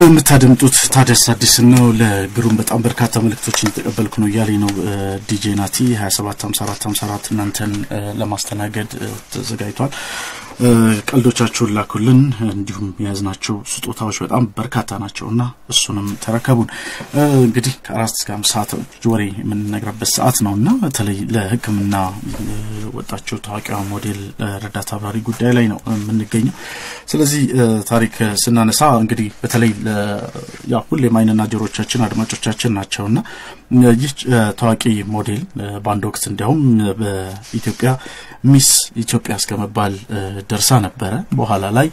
የምታደምጡት ታደስ አዲስ ነው። ለግሩም በጣም በርካታ መልእክቶችን የተቀበልኩ ነው እያለኝ ነው ዲጄ ናቲ 275454 እናንተን ለማስተናገድ ተዘጋጅቷል። ቀልዶቻችሁን ላኩልን። እንዲሁም የያዝናቸው ስጦታዎች በጣም በርካታ ናቸው እና እሱንም ተረከቡን። እንግዲህ ከአራት እስከ አምስት ሰዓት ወሬ የምንነግረበት ሰዓት ነው እና በተለይ ለሕክምና ወጣቸው ታዋቂዋ ሞዴል ረዳት አብራሪ ጉዳይ ላይ ነው የምንገኘው። ስለዚህ ታሪክ ስናነሳ እንግዲህ በተለይ ያ ሁሌም ዓይንና ጆሮቻችን አድማጮቻችን ናቸው እና ይህ ታዋቂ ሞዴል በአንድ ወቅት እንዲያውም በኢትዮጵያ ሚስ ኢትዮጵያ እስከመባል ደርሳ ነበረ። በኋላ ላይ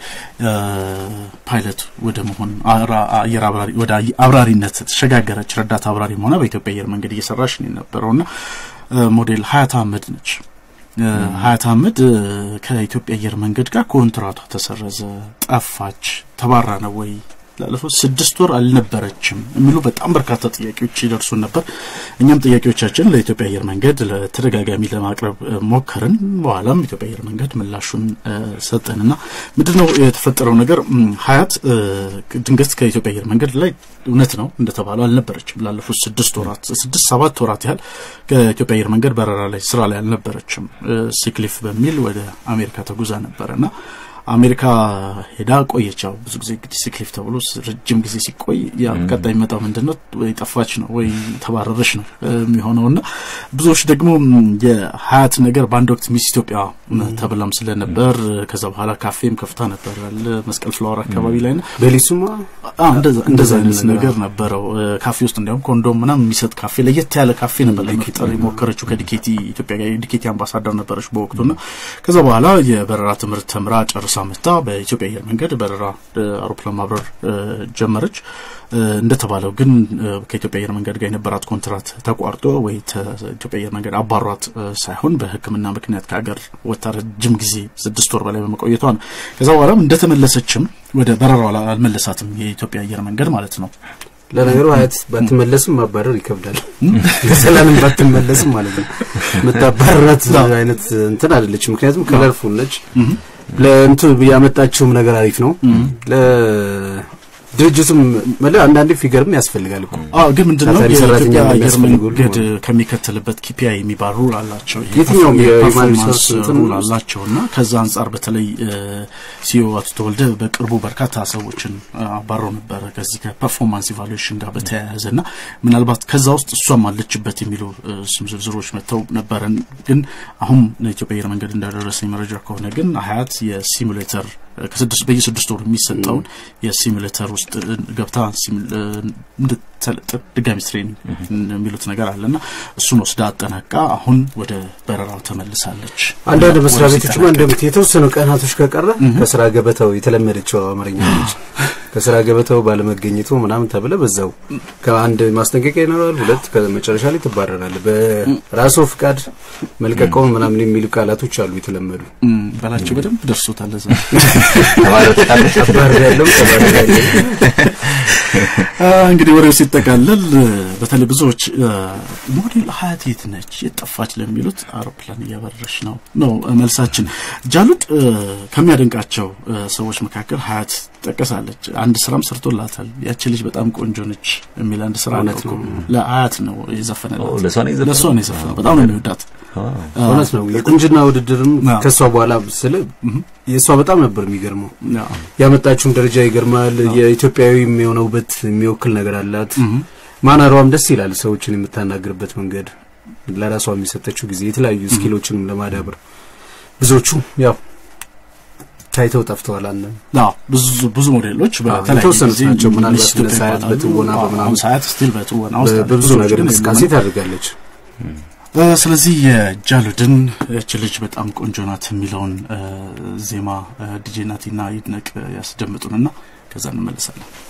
ፓይለት ወደ መሆን አየር አብራሪ ወደ አብራሪነት ተሸጋገረች። ረዳት አብራሪም ሆነ በኢትዮጵያ አየር መንገድ እየሰራች ነው የነበረውና ሞዴል ሀያት አህመድ ነች። ሀያት አህመድ ከኢትዮጵያ አየር መንገድ ጋር ኮንትራቷ ተሰረዘ፣ ጠፋች፣ ተባራ ነው ወይ ላለፉት ስድስት ወር አልነበረችም የሚሉ በጣም በርካታ ጥያቄዎች ይደርሱን ነበር። እኛም ጥያቄዎቻችን ለኢትዮጵያ አየር መንገድ ለተደጋጋሚ ለማቅረብ ሞከርን። በኋላም ኢትዮጵያ አየር መንገድ ምላሹን ሰጠንና ምንድን ነው የተፈጠረው ነገር? ሀያት ድንገት ከኢትዮጵያ አየር መንገድ ላይ እውነት ነው እንደተባለው አልነበረችም። ላለፉት ስድስት ወራት ስድስት ሰባት ወራት ያህል ከኢትዮጵያ አየር መንገድ በረራ ላይ ስራ ላይ አልነበረችም። ሲክሊፍ በሚል ወደ አሜሪካ ተጉዛ ነበረና አሜሪካ ሄዳ ቆየች። ያው ብዙ ጊዜ እንግዲህ ሲክሊፍ ተብሎ ረጅም ጊዜ ሲቆይ ያ ቀጣይ የሚመጣው ምንድን ነው ወይ ጠፋች ነው ወይ ተባረረች ነው የሚሆነው እና ብዙዎች ደግሞ የሀያት ነገር በአንድ ወቅት ሚስ ኢትዮጵያ ተብላም ስለነበር ከዛ በኋላ ካፌም ከፍታ ነበር ያለ መስቀል ፍላወር አካባቢ ላይ ና በሊሱማ እንደዛ አይነት ነገር ነበረው። ካፌ ውስጥ እንዲያውም ኮንዶም ምናምን የሚሰጥ ካፌ ለየት ያለ ካፌ ነበር ለመፍጠር የሞከረችው ከዲኬቲ ኢትዮጵያ ዲኬቲ አምባሳደር ነበረች በወቅቱ ና ከዛ በኋላ የበረራ ትምህርት ተምራ ጨርሳ መታ በኢትዮጵያ አየር መንገድ በረራ አውሮፕላን ማብረር ጀመረች። እንደተባለው ግን ከኢትዮጵያ አየር መንገድ ጋር የነበራት ኮንትራት ተቋርጦ ወይ ኢትዮጵያ አየር መንገድ አባሯት ሳይሆን በሕክምና ምክንያት ከሀገር ወጥታ ረጅም ጊዜ ስድስት ወር በላይ በመቆየቷ ነው። ከዛ በኋላም እንደተመለሰችም ወደ በረራው አልመለሳትም የኢትዮጵያ አየር መንገድ ማለት ነው። ለነገሩ ሀያት ባትመለስም ማባረር ይከብዳል። ሰላንም ባትመለስም ማለት ነው የምታባረራት አይነት እንትን አይደለች። ምክንያቱም ከለርፉል ነች። ለእንቱ ያመጣችውም ነገር አሪፍ ነው። ድርጅቱም መለያ አንዳንዴ ፊገርም ያስፈልጋል እኮ አዎ። ግን ምንድነው የኢትዮጵያ አየር መንገድ ከሚከተልበት ኪፒአይ የሚባል ሩል አላቸው። የትኛውም የሂውማን ፐርፎርማንስ ሩል አላቸው እና ከዛ አንጻር በተለይ ሲኦ አቶ ተወልደ በቅርቡ በርካታ ሰዎችን አባረው ነበረ ከዚህ ከፐርፎርማንስ ኢቫሉዌሽን ጋር በተያያዘ እና ምናልባት ከዛ ውስጥ እሷም አለችበት የሚሉ ስም ዝርዝሮች መጥተው ነበረን። ግን አሁን ለኢትዮጵያ አየር መንገድ እንዳደረሰኝ መረጃ ከሆነ ግን ሀያት የሲሙሌተር ከስድስት በየስድስት ወሩ የሚሰጠውን የሲሙሌተር ውስጥ ገብታ ድጋሚ ትሬኒንግ የሚሉት ነገር አለና እሱን ወስዳ አጠናቃ አሁን ወደ በረራው ተመልሳለች። አንዳንድ መስሪያ ቤቶችማ እንደምት የተወሰኑ ቀናቶች ከቀረ ከስራ ገበታው የተለመደችው አማርኛ ነች። ከስራ ገበታው ባለመገኘቱ ምናምን ተብለ በዛው ከአንድ ማስጠንቀቂያ ይኖራል፣ ሁለት ከመጨረሻ ላይ ትባረራል። በራሱ ፍቃድ መልቀቀውን ምናምን የሚሉ ቃላቶች አሉ የተለመዱ በላቸው በደንብ ደርሶታል። ዛ ተባር ያለው ተባር ያለው እንግዲህ ወሬው ሲጠቃለል በተለይ ብዙዎች ሞዴል ሀያት የት ነች የጠፋች ለሚሉት አውሮፕላን እያበረረች ነው ነው መልሳችን። ጃሉድ ከሚያደንቃቸው ሰዎች መካከል ሀያት ትጠቀሳለች። አንድ ስራም ሰርቶላታል። ያቺ ልጅ በጣም ቆንጆ ነች የሚል አንድ ስራ እውነት ነው። ለሀያት ነው የዘፈነላት። ለእሷ ነው የዘፈነው? ለእሷ ነው የዘፈነው። በጣም ነው የሚወዳት። እውነት ነው። የቁንጅና ውድድርም አዎ። ከእሷ በኋላ ስለ የእሷ በጣም ነበር የሚገርመው። አዎ። ያመጣችውም ደረጃ ይገርማል። የኢትዮጵያዊ የሆነ ውበት የሚወክል ነገር አላት። ማናሯም ደስ ይላል። ሰዎችን የምታናግርበት መንገድ፣ ለራሷ የሚሰጠችው ጊዜ፣ የተለያዩ ስኪሎችንም ለማዳበር ብዙዎቹ ያው ታይተው ጠፍተዋል። አንድ አዎ ብዙ ብዙ ሞዴሎች በተለያየ የተወሰኑት ጊዜ ናቸው። ምናልባት ሚስ ኢትዮጵያ እነ ሰዓት ይባላሉ። በትወና አዎ፣ በምናምን አሁን ሰዓት ስቲል በትወና ውስጥ አለች። በብዙ ብዙዎች ነገር ግን እንቅስቃሴ የሉም። ታደርጋለች። እ፣ ስለዚህ የጃሉድን እች ልጅ በጣም ቆንጆ ናት የሚለውን እ፣ ዜማ ዲጄ ናቲና ይድነቅ ያስደምጡንና ከዛ እንመለሳለን።